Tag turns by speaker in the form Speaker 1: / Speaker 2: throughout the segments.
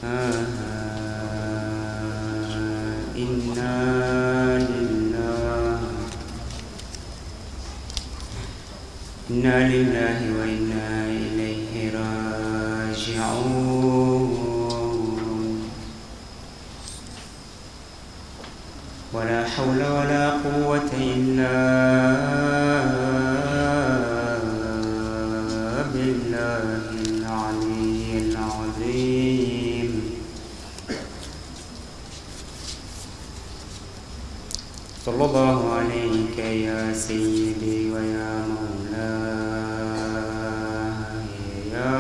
Speaker 1: إنا لله إنا لله وإنا إليه راجعون ولا حول ولا قوة إلا بالله العلي العظيم صلى الله عليك يا سيدي ويا مولاي يا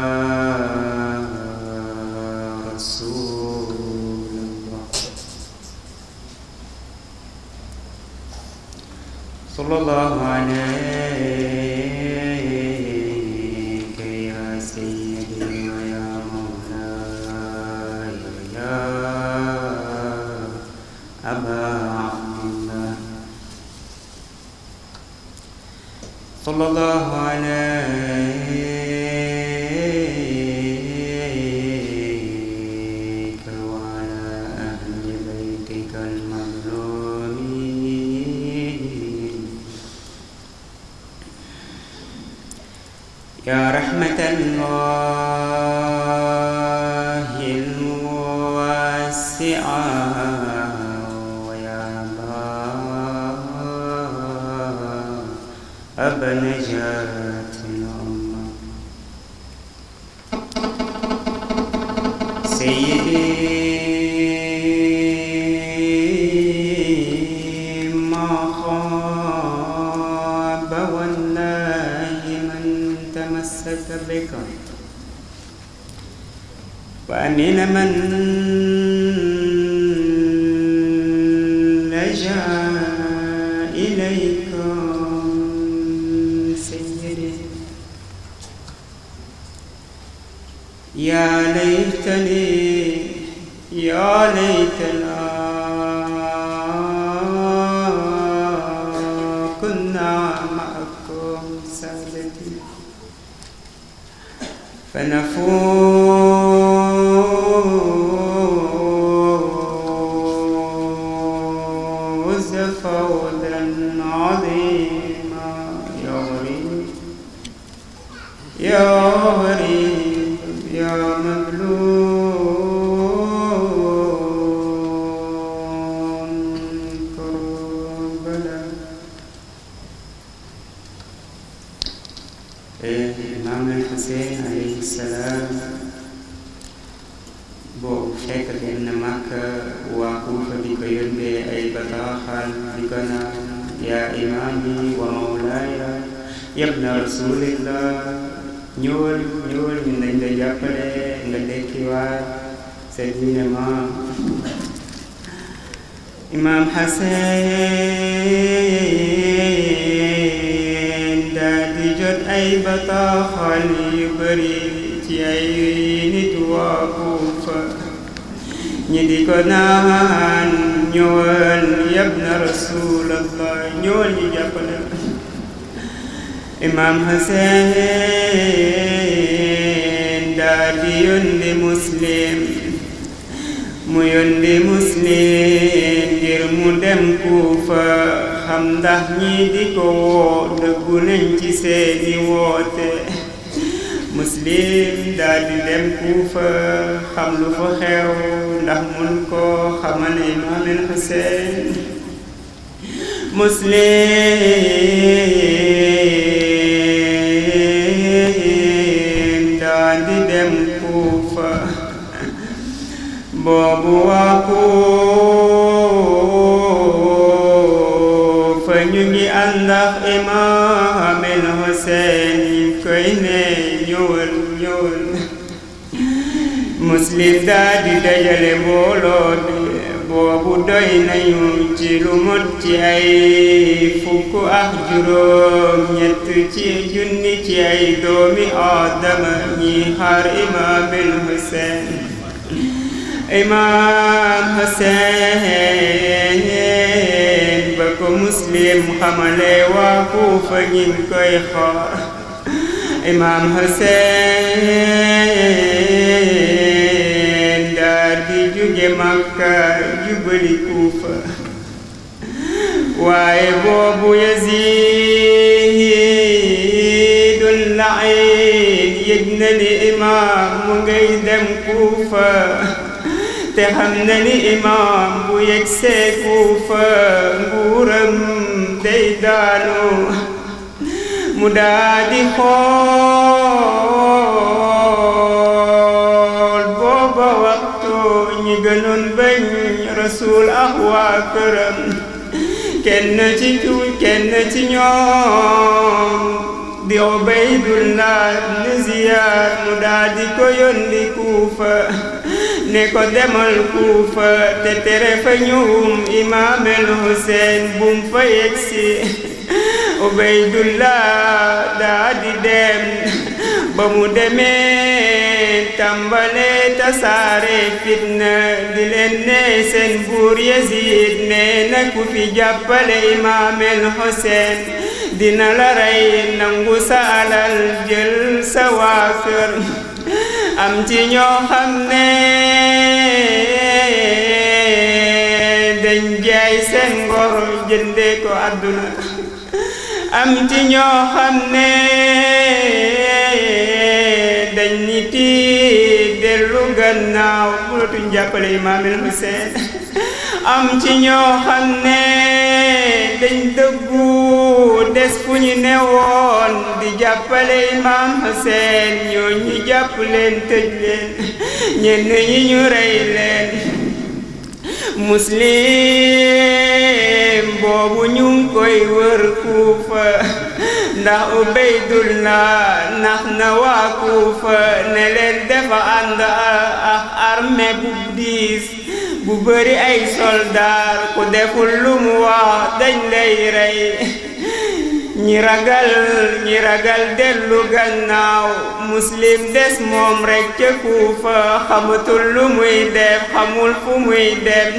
Speaker 1: رسول الله صلى الله عليك يا سيدي ويا مولاي يا أبا عبد الله صلى الله عليك وعلى أهل بيتك المظلومين يا رحمة الله الواسعة ويا باب نجاة الأمة سيدي ما خاب والله من تمسك بك وأمن من لجأ إليك سيدي يا ليتني يا ليتنا كنا معكم سادتي فنفوز فوزا عظيما يا غريب يا غريب يا مظلوم كربلاء Imaam al-Hussein alayhi salaam boobu fekk leen na Makka waa Kuufa di ko yónnee ay bataaxal di ko naan yaa imaami wa mawlaaya yabna rasulillah ñëwal ñëwal ñu nañ la jàppale nga dekkiwaat sa diine maam imaam Hussein daal di jot ay bataaxal yu bari ci ay nit waa Kuufa ñi di ko naan ñëwal yabna rasulallah ñëwal ñu jàppale imaam Hussein daal di yónni muslim mu yónni muslim ngir mu dem Kuufa xam ndax ñi di ko woo dëggu nañ ci seeni woote muslim daal di dem Kuufa xam lu fa xew ndax mun koo xamal imaam el Hussein muslim daal di dem Kuufa boobu waa Kuufa ñu ngi ànd ak imaam el Hussein ñu koy ne ñëwal ñëwal muslim daal di dajale mbooloo bi boobu doy nañu ci lu mot ci ay fukk ak juróom ñett ci junni ci ay doomi aadama ñi xaar imaam el Hussein imaam Hussein ba ko muslim xamale waa Kuufa ñi koy xaar imaam Hussein jóge Makka jubali Kuufa waaye boobu Yaziidul la'iin yëg na ni imaam mu ngay dem Kuufa te xam na ni imaam bu yegsee Kuufa nguuram day daanu mu daadi xool booba waxtu ñi gënoon bañ Rasuul ak waa këram kenn ci kenn ci ñoom di Ubaydullah ibn Ziyaad mu daadi ko yónni Kuufa ne ko demal Kuufa te tere fa ñëwum imaam el Hussein bum fa yegsi Ubaydullah daa di dem ba mu demee tàmbale tasaare fitna di leen ne seen buur Yazid nee na ku fi jàppale imaam el Hussein dina la rey nangu sa alal jël sa waa kër am ci ñoo xam ne dañ jaay seen ngor jënde ko àdduna am ci ñoo xam ne dañ niti dellu gannaaw mënatuñ jàppale imaam el Hussein am ci ñoo xam ne dañ dëggu des fu ñu newoon di jàppale imaam Hussein ñoo ñu jàpp leen tëj leen ñenn ñi ñu rey leen muslim boobu ñu ngi koy wër kuufa ndax Ubaydullah nax na waa kuufa ne leen dafa ànd ak armée bu diis bu bëri ay soldaar ku deful lu mu wax dañ lay rey ñi ragal ñi ragal dellu gannaaw muslim des moom rekk ca kuufa xamatul lu muy def xamul fu muy dem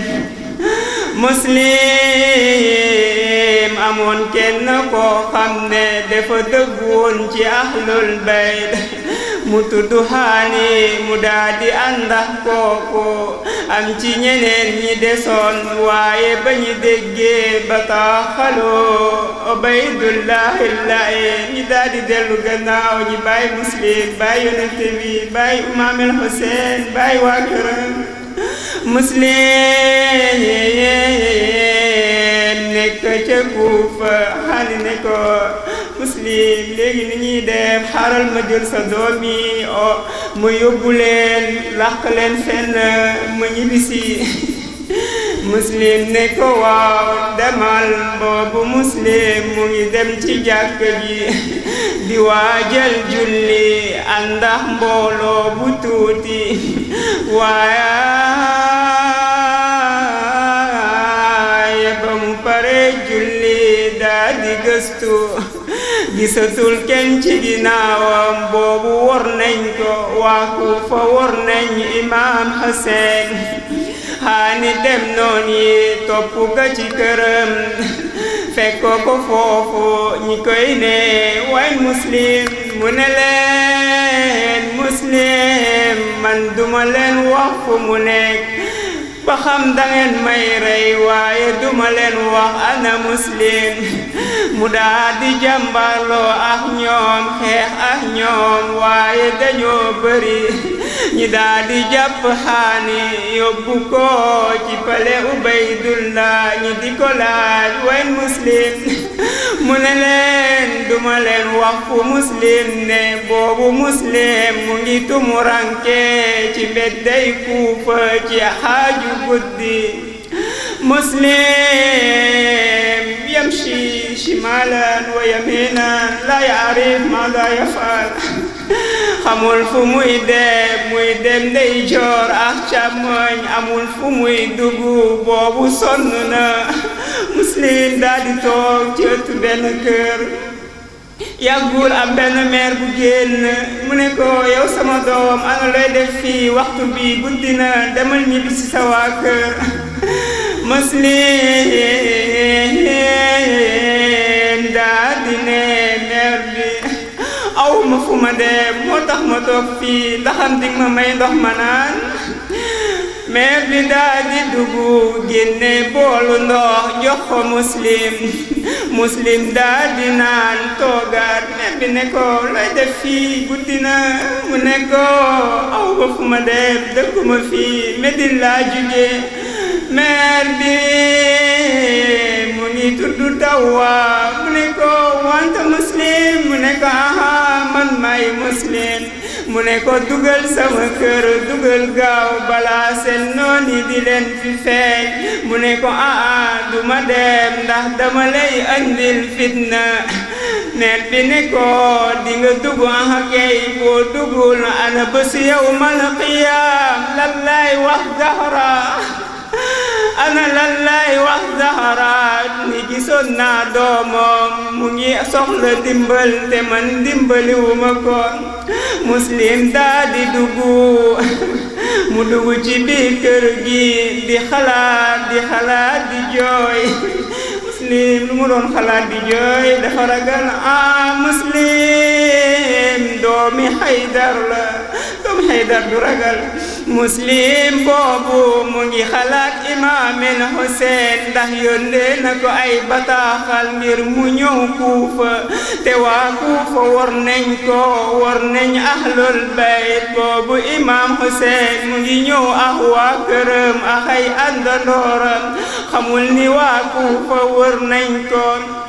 Speaker 1: muslim amoon kenn koo xam ne dafa dëgg woon ci ahlul bayt mu tudd xaani mu daadi àndax kooku am ci ñeneen ñi desoon waaye ba ñu déggee bataaxaloo Ubaydullahi laye ñi daadi dellu gannaaw ñi bàyyi muslim bàyyi yonente bi bàyyi imaam el Hussein bàyyi waa këram muslim nekk ca Kuufa xaali ne ko muslim léegi ni ñuy def xaaral ma jël sa doom yi o ma yóbbu leen làq leen fenn ma ñibbisi muslim ne ko waaw demal boobu muslim mu ngi dem ci jàkk ji di waajal julli àndax mbooloo bu tuuti waaye ba mu pare julli daa di gëstu gisatul kenn ci ginnaawam boobu wor nañ ko waa Kuufa wor nañ imaam Hussein xaani dem noon yi topp ga ci këram fekk ko foofu ñi koy ne way muslim mu ne leen muslim man duma leen wax fu mu nekk ba xam dangeen may rey waaye duma leen wax ana muslim mu daa di jàmbarloo ak ñoom xeex ak ñoom waaye dañoo bëri ñi daa di jàpp xaani yóbbu ko ci pale Ubaydullah ñi di ko laaj wayn muslim mu ne leen duma leen wax fu muslim ne boobu muslim mu ngi tumuranke ci mbedday Kuufa ci xaaju guddi مسلم يمشي شمالا ويمينا لا يعرف ماذا يفعل xamul fu muy dem muy dem ndeyjoor ak càmmoñ amul fu muy dugg boobu sonn na muslim daal di toog ci ëttu benn kër yàggul am benn meer bu génn mu ne ko yow sama doom ana looy def fii waxtu bi guddi na demal ñibbi ci sa waa kër muslim daa di ne meer bi aw ma fu ma dem moo tax ma toog fii ndaxam dig ma may ndox ma naan meer bi daa di dugg génne boolu ndox jox ko muslim muslim daa di naan toogaat meer bi ne ko looy def fii guddi na mu ne ko aw ba fu ma dem dëkkuma fii Medine laa jóge meer bi mu ngi tudd Dawwa mu ne ko wante muslim mu ne ko aha man may muslim mu ne ko dugal sama kër dugal gaaw balaa seen nooni di leen fi feeñ mu ne ko aa duma dem ndax dama lay andil fitna net bi ne ko di nga dugg aha kay boo duggul ana bés yawmal qiyaam lan lay wax Zahra ana lan lay wax Zahra ni gisoon naa doomam mu ngi soxla dimbal te man dimbaliwuma ko muslim daa di dugg mu dugg ci biir kër gi di xalaat di xalaat di jooy muslim lu mu doon xalaat di jooy dafa ragal ah muslim doomi Haydar la doomi Haydar du ragal muslim boobu mu ngi xalaat imaamil Hussein ndax yónnee na ko ay bataaxal ngir mu ñëw kuufa te waa kuufa war nañ ko war nañ ahlul bayt boobu imaam Hussein mu ngi ñëw ak waa këram ak ay àndandooram xamul ni waa kuufa war nañ ko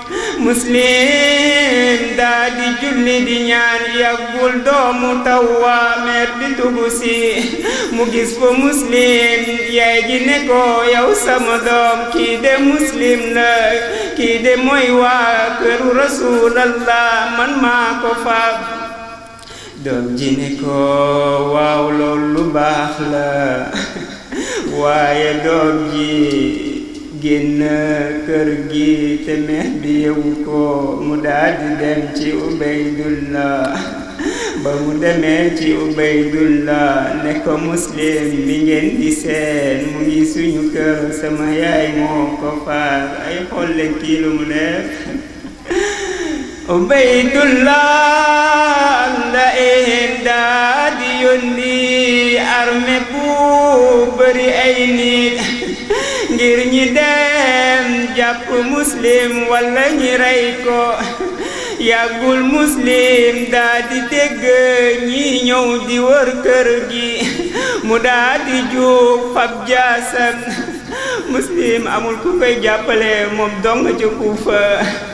Speaker 1: muslim daa di julli di ñaan yàggul doomu tawwa meer di tubu si mu gis ko muslim yaay ji ne ko yow sama doom kii de muslim la kii de mooy waa këru rasulallah man maa ko faab doom ji ne ko waaw loolu lu baax la waaye doom ji génn kër gi te meex bi yewu ko mu daldi dem ci ubaydullah ba mu demee ci ubaydullah ne ko muslim bi ngeen di seen mu ngi suñu kër sama yaay moo ko faar ay xolle kii lu mu def ubaydullah la een daa di yónni armée bu bëri ay nit ngir ñi dem jàpp muslim walla ñi rey ko yàggul muslim daa di dégg ñi ñëw di wër kër gi mu daa di jóg fab jaasam muslim amul ku koy jàppale moom dong ca Kuufa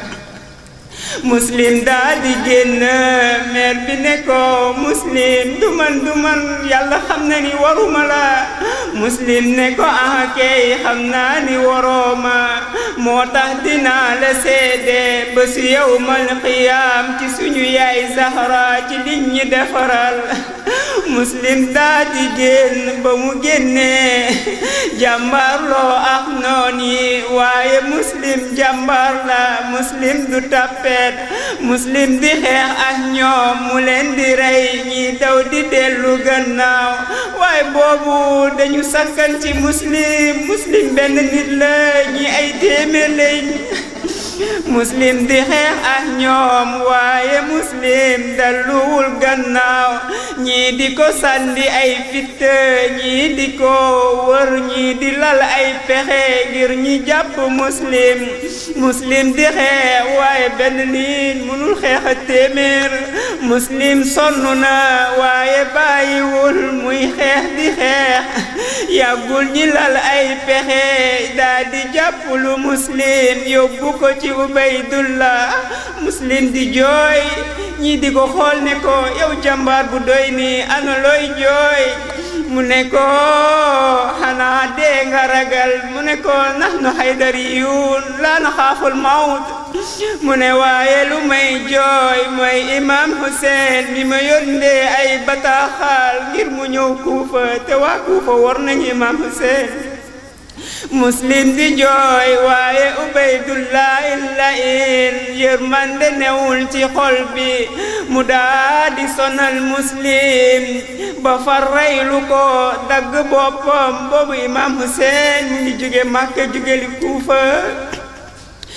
Speaker 1: muslim daa di génn meer bi ne ko muslim du man du man yàlla xam na ni waruma la muslim ne ko ah kay xam naa ni warooma moo tax dinaa la seede ba su yawmal qiyaam ci suñu yaay Zahra ci liñ ñi defaral muslim daa di génn ba mu génnee jàmbaarloo ak noon yi waaye muslim jàmbaar la muslim du tàppee muslim di xeex ak ñoom mu leen di rey ñi daw di dellu gannaaw waaye boobu dañu sakkan ci muslim muslim benn nit la ñi ay téeméer lañ muslim di xeex ak ñoom waaye muslim dalluwul gannaaw ñii di ko sànni ay fitt ñii di ko wër ñii di lal ay pexe ngir ñi jàpp muslim muslim di xeex waaye benn nit mënul xeex a téeméer muslim sonn na waaye bàyyiwul muy xeex di xeex yàggul ñi lal ay pexe daa di jàpp lu muslim yóbbu ko ci ubaydullah muslim di jooy ñii di ko xool ne ko yow jàmbaar bu doy ni ana looy jooy mu ne ko xanaa dee nga ragal mu ne ko nahnu haydariyun laa naxaaful mawt mu ne waaye lu may jooy mooy imam Hussein mi ma yónnee ay bataaxal ngir mu ñëw kuufa te waa kuufa war nañu imam Hussein muslim di jooy waaye ubaydullah illain yërmande newul ci xol bi mu daa di sonal muslim ba far reylu ko dagg boppam boobu imam Hussein mu ngi jóge Màkka jóge li Kuufa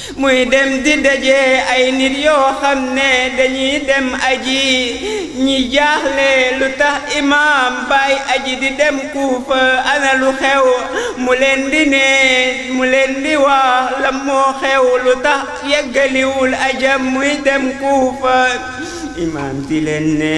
Speaker 1: muy dem di daje ay nit yoo xam ne dañuy dem aji ñi jaaxle lu tax imaam baay aji di dem kuufa ana lu xew mu leen di ne mu leen di wax la moo xew lu tax yeggaliwul ajam muy dem kuufa imaam di leen ne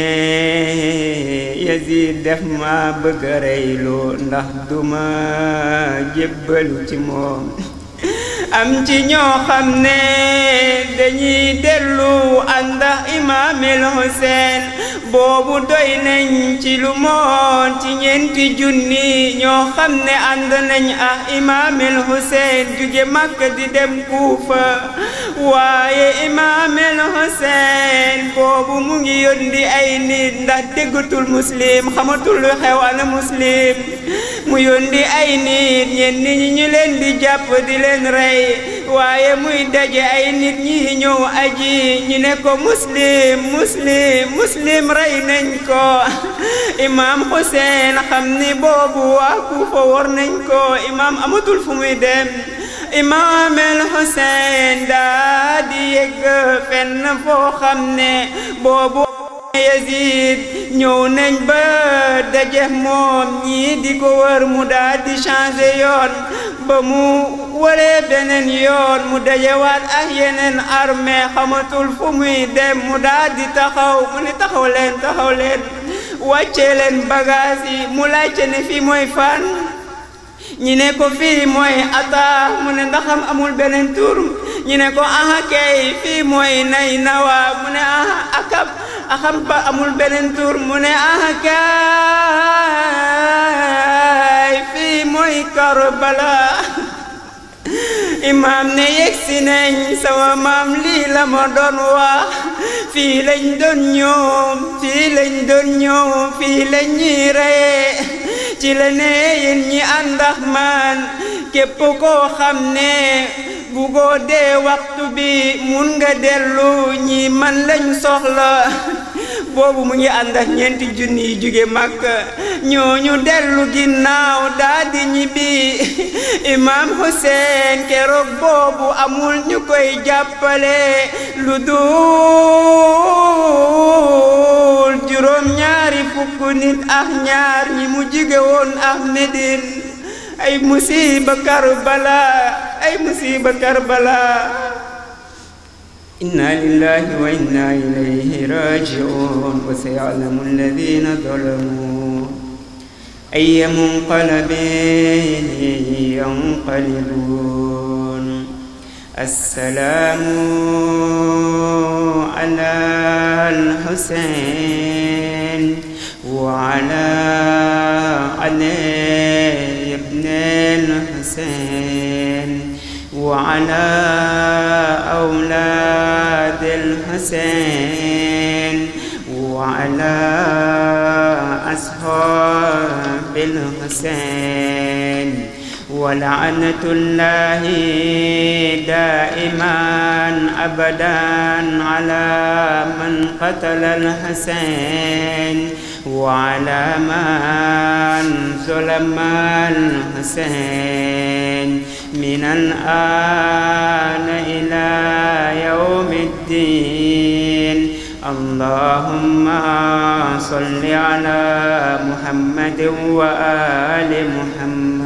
Speaker 1: Yazid def ma bëgg a reyloo ndax duma jébbalu ci moom am ci ñoo xam ne dañuy dellu ànd ak imaamil Hussein boobu doy nañ ci lu moon ci ñeenti junni ñoo xam ne ànd nañ ak imaamil Hussein jóge Makka di dem Kuufa waaye imaamil Hussein boobu mu ngi yónni ay nit ndax déggatul muslim xamatul lu xew ana muslim mu yónni ay nit ñenn ñi ñu leen di jàpp di leen rey waaye muy daje ay nit ñi ñëw aji ñu ne ko muslim muslim muslim rey nañ ko imam Hussein xam ni boobu waa Kuufa war nañ ko imam amatul fu muy dem imam el Hussein daa di yegg fenn foo xam ne boobu Yazid ñëw nañ ba daje moom ñii di ko wër mu daal di changé yoon ba mu waree beneen yoon mu dajewaat ak yeneen armée xamatul fu muy dem mu daal di taxaw mu ne taxaw leen taxaw leen wàccee leen bagage yi mu laajte ne fii mooy fan ñi ne ko fii mooy ata mu ne ndaxam amul beneen tur ñi ne ko aha kay fii mooy nay nawa mu ne aha akab axam ba amul beneen tur mu ne aha kay fii mooy Karbala imaam ne yegsi nañ sama maam lii la ma doon wax fii lañ doon ñëw fii lañ doon ñëw fii lañ ñuy reye ci la ne yéen ñi ànd ak man képp koo xam ne bugoo dee waxtu bi mun nga dellu ñi man lañ soxla boobu mu ngi ànd ak ñeenti junni yi jóge Makka ñooñu dellu ginnaaw daa di ñibbi imam Hussein keroog boobu amul ñu koy jàppale lu dul juróom ñaari fukk nit ak ñaar ñi mu jóge woon ak Medine ay musiba Karbala ay musiba Karbala inna lillahi wa inna ilayhi raji'un wa sayalamu alladhina zalamu ayya munqalabin yanqalibun السلام على الحسين وعلى علي بن الحسين وعلى أولاد الحسين وعلى أصحاب الحسين ولعنة الله دائما أبدا على من قتل الحسين وعلى من ظلم الحسين من الآن إلى يوم الدين اللهم صل على محمد وآل محمد